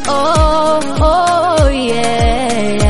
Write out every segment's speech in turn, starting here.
Oh, oh, yeah.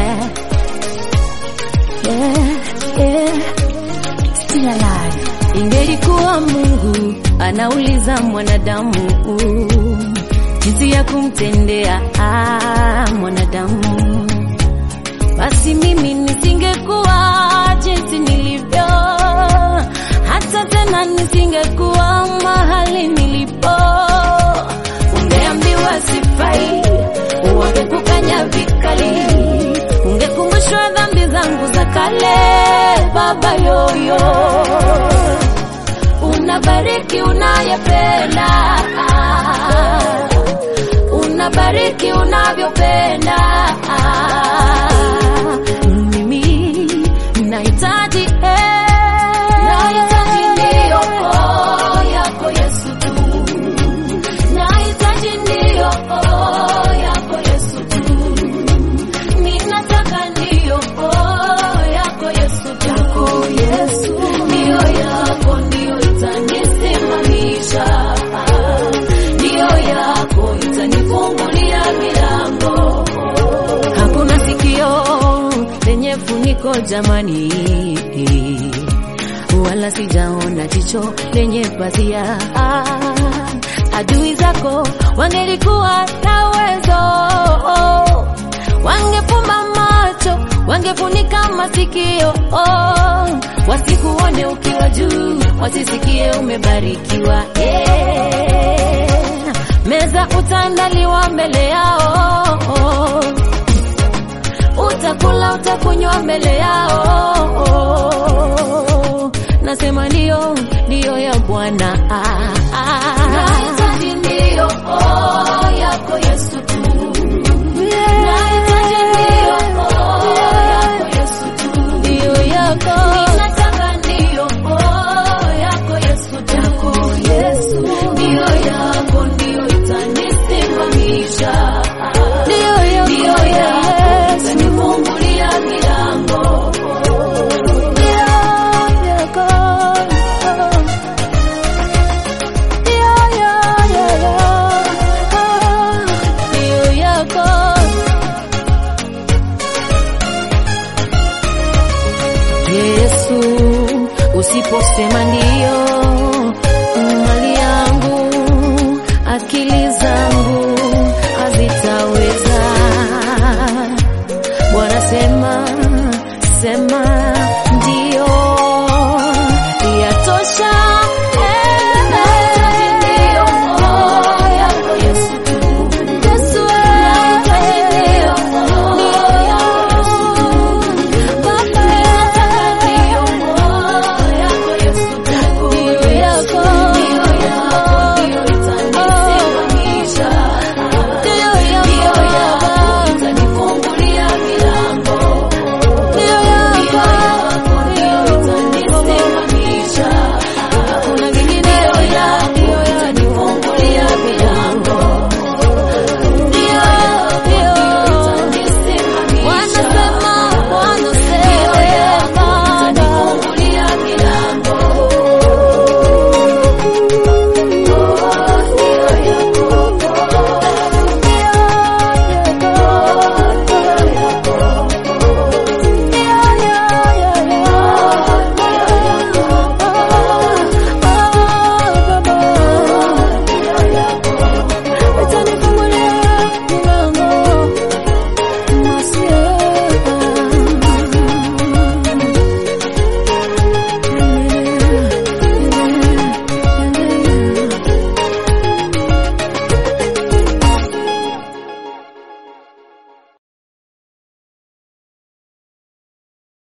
Yeah, yeah. Still alive. Ingelikuwa Mungu anauliza mwanadamu jinsi ya kumtendea ah, mwanadamu, basi mimi nisingekuwa jinsi nilivyo, hata tena nisingekuwa mahali nilipo. Ungeambiwa sifai, wangekukanya vikali, ungekumbushwa dhambi zangu za kale. Baba yoyo, unabariki unayependa, unabariki unavyopenda. Mimi nahitaji eh, nahitaji ndio yako Yesu tu nahitaji ndio yako Yesu tu, ninataka ndio yako Yesu tu, yako Yesu ndio yako ndio itanisimamisha, ndio yako itanifungulia milango. Hakuna sikio lenye funiko jamani, wala sijaona jicho lenye pazia. Adui zako wangelikuwa na uwezo, wangefumba macho, wangefunika masikio, wasikuone ukiwa juu, wasisikie umebarikiwa. Yeah. Meza utaandaliwa mbele yao utakula utakunywa mbele yao. Nasema ndio, ndio ya Bwana.